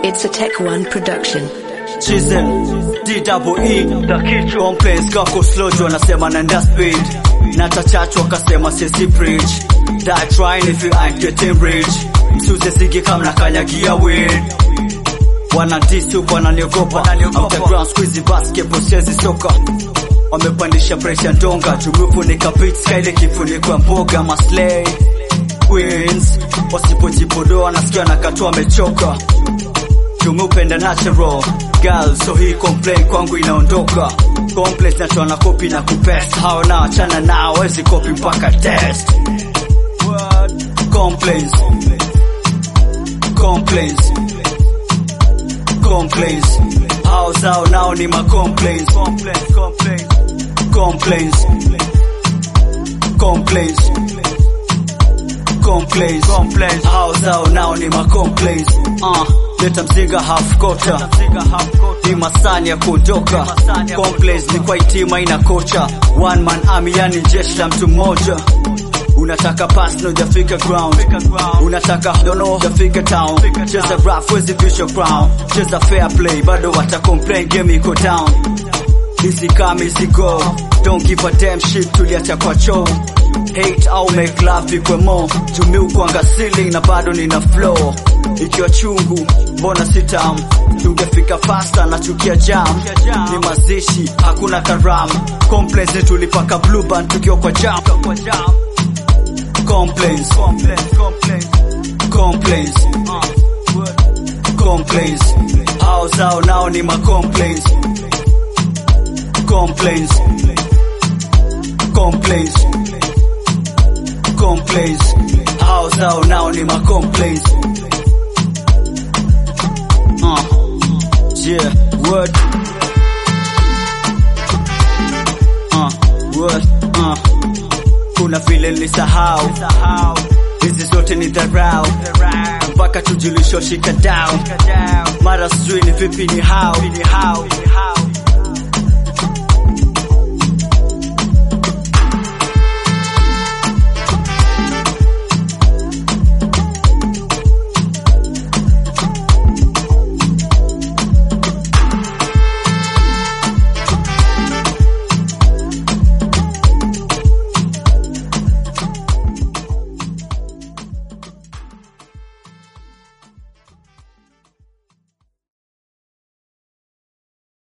It's a Tech One production. Chisel, DWE, the kichwa Complaints kako slow juu anasema naenda speed Nata chachu akasema sisi preach Die trying if you ain't getting rich Msuze sigi kama nakanyagia weed Wana disu wananiogopa After ground squeezy basketball siezi soka Wamepandisha pressure ndonga Tumefunika beats kaile kifunikwa mboga maslay Queens Wasipojipodoa nasikia nakatoa amechoka tumependa natural girl so hii complain kwangu inaondoka complex natoa na copy na kupest hao na achana nao wezi copy mpaka test complaints complaints complaints hao zao nao ni ma complaints complaints complaints complaints complaints hao zao nao ni ma complaints uh leta mzinga half quarter ni masani ya kuondoka complaints ni kwa itima ina kocha one man army yani jeshi la mtu mmoja unataka pass no jafika ground unataka dono hujafika town cheza rap wezi visho crown cheza fair play bado wata complain game iko down Easy come, easy go. Don't give a damn shit tuliacha kwa choo. Hate au make love ikwe more. Tumi ukwanga ceiling na bado nina flow. Ikiwa chungu, mbona sitam? Tungefika faster na chukia jam. Ni mazishi, hakuna karamu. Complaints ni tulipaka blue band tukiwa kwa jam. Complaints, complaints, complaints. Hao zao nao ni ma complaints complaints, complaints, complaints. Hao zao nao ni ma complaints. Uh, yeah, word. Uh, word, uh. Kuna vile nilisahau hizi zote ni dharau mpaka tujulisho shika down mara sijui ni vipi ni how